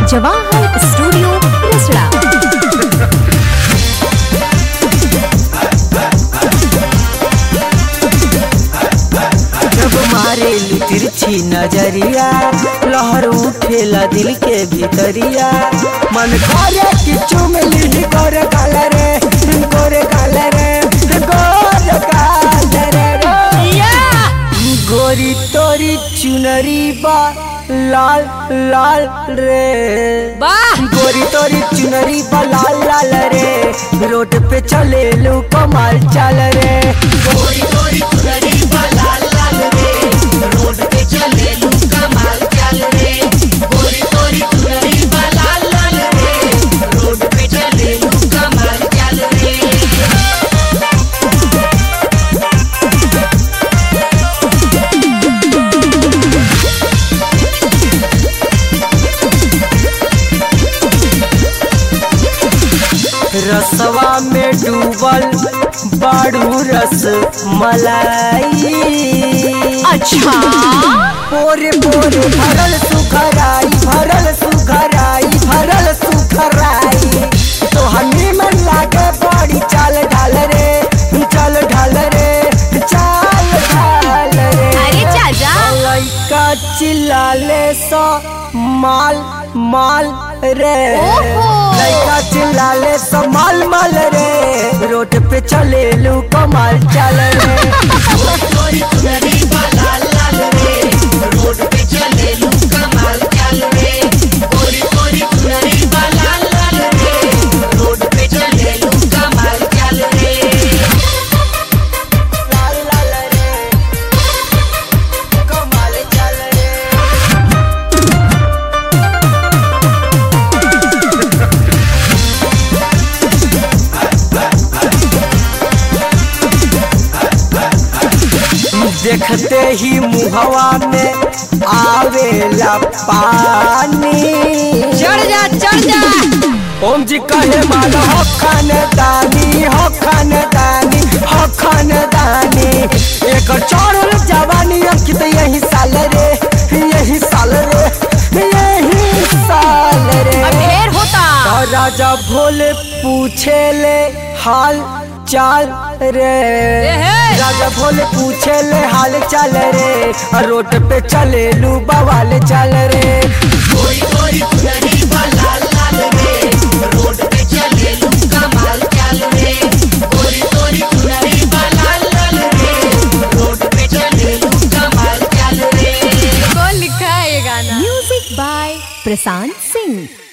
Jawahar studio Rasra जब मारे तिरछी नजरिया लहर उठेला दिल के भीतरिया मन करे कि चुम ली गोरे काले रे गोरे काले रे गोरे काले रे गोरी तोरी चुनरी बा लाल लाल रे वाह गोरी तोरी चुनरी बा लाल लाल रे रोड पे चले लू कमाल चल रे गोरी तोरी चुनरी बा लाल लाल रे रोड पे चले लू कमाल चल रे गोरी तोरी चुनरी बा लाल लाल रे रोड पे चले लू कमाल चल रे रसवा में डूबल बाड़ू रस मलाई अच्छा पोरे पोरे भरल सुखराई भरल सुखराई भरल सुखराई तो हमी मन लागे बड़ी चाल ढाल रे चल ढाल रे चाल ढाल रे अरे चाचा लइका चिल्लाले सो माल माल रे ओहो। लइका चिल्लाले सो माल माल रे रोड पे चले लू कमाल चल रे लाल लाल रे कमाल चल रे देखते ही मुहवा में आवेला पानी चढ़ जा चढ़ जा ओम जी कहे मान हो खानदानी हो खानदानी हो खानदानी एक चढ़ल जवानी अंकित यही साल रे यही साल रे यही साल रे ढेर होता और राजा भोले पूछे ले हाल चाल रे राजा भोले पूछे ले हाल चाल रे और रोड पे चले लू बवाल चल रे कौन लिखा है ये गाना म्यूजिक बाय प्रशांत सिंह